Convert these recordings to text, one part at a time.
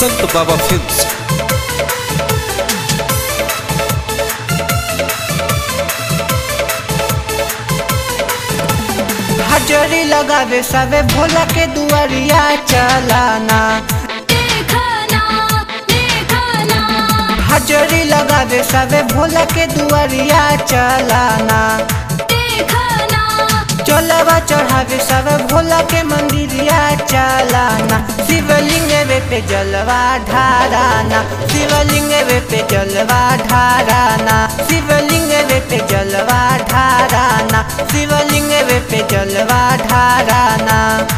संत बाबा फिल्म्स हजरी लगावे सबे भोला के दुआरिया चलाना देखना देखना हजरी लगावे सबे भोला के दुआरिया चलाना देखना चलवा चढ़ावे सबे भोला के मंदिरिया चलाना शिवलिंग वे पे जलवा ढाराना शिवलिंग वे पे जलवा ढाराना शिवलिंग वे पे जलवा ढाराना शिवलिंग वे पे जलवा ढाराना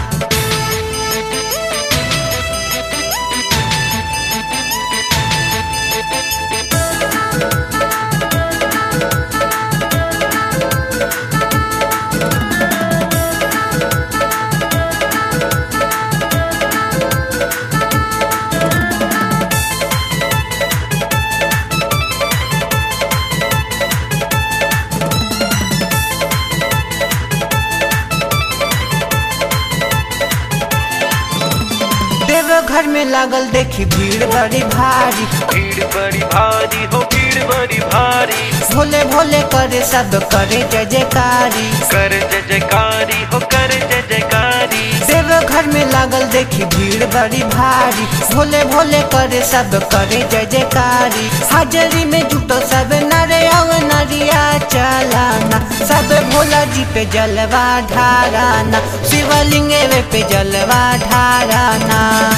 देवघर में लागल देखी भीड़ बड़ी भारी भीड़ बड़ी भारी हो भीड़ बड़ी भारी भोले भोले करे सब करे जय जयकारी कर जय जयकारी हो कर जय जयकारी देवघर में लागल देखी भीड़ बड़ी भारी भोले भोले करे सब करे जय जयकारी हाजरी में जुटो सब नरे और नरिया चलाना सब भोला जी पे जलवा ढाराना शिवलिंग वे पे जलवा ढाराना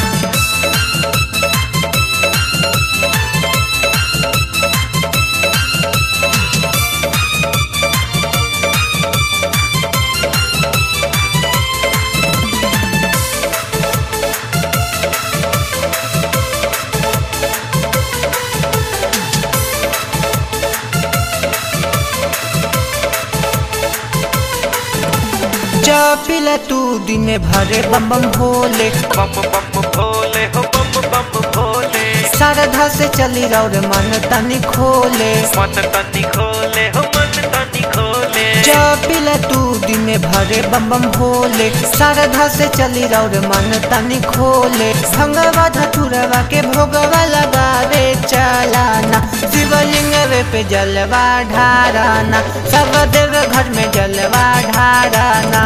चपिल तू दिन भरे बम बम भोले बम बम भोले हो बम बम भोले श्रद्धा से चली और मन तनी खोले मन तनी खोले हो मन तनी खोले चपिल तू दिन भरे बम बम भोले श्रद्धा से चली और मन तनी खोले भंगवा धतुरवा के भोगवा लगावे चलाना शिवलिंग वे पे जलवा ढाराना सब देव घर में जलवा ढाराना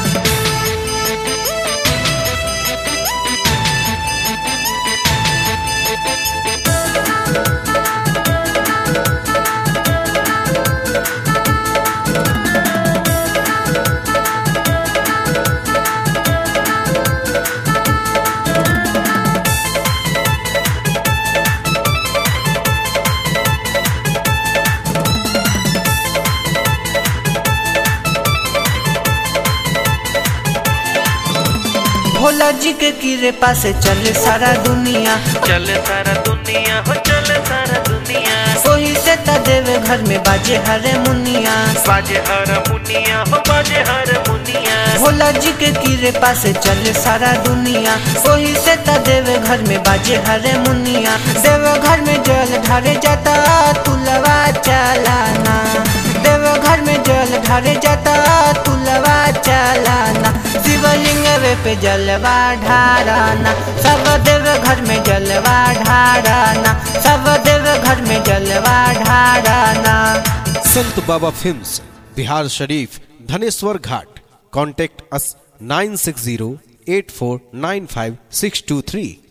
भोला जी के कीरे पास चले सारा दुनिया चल सारा दुनिया हो चल सारा दुनिया सोही से त देव घर में बाजे हरे मुनिया बाजे हर मुनिया हो बाजे हर मुनिया भोला जी के कीरे पास चले सारा दुनिया सोही से त देव घर में बाजे हरे मुनिया देव घर में जल ढारे जाता तुलवा चलाना देव घर में जल ढारे जाता तुलवा चलाना शिवलिंग वे पे जलवा ढाराना सब देव घर में जलवा ढाराना सब देव घर में जलवा ढाराना संत बाबा फिल्म्स बिहार शरीफ Dhaneshwar Ghat contact us nine six zero eight four nine five six two three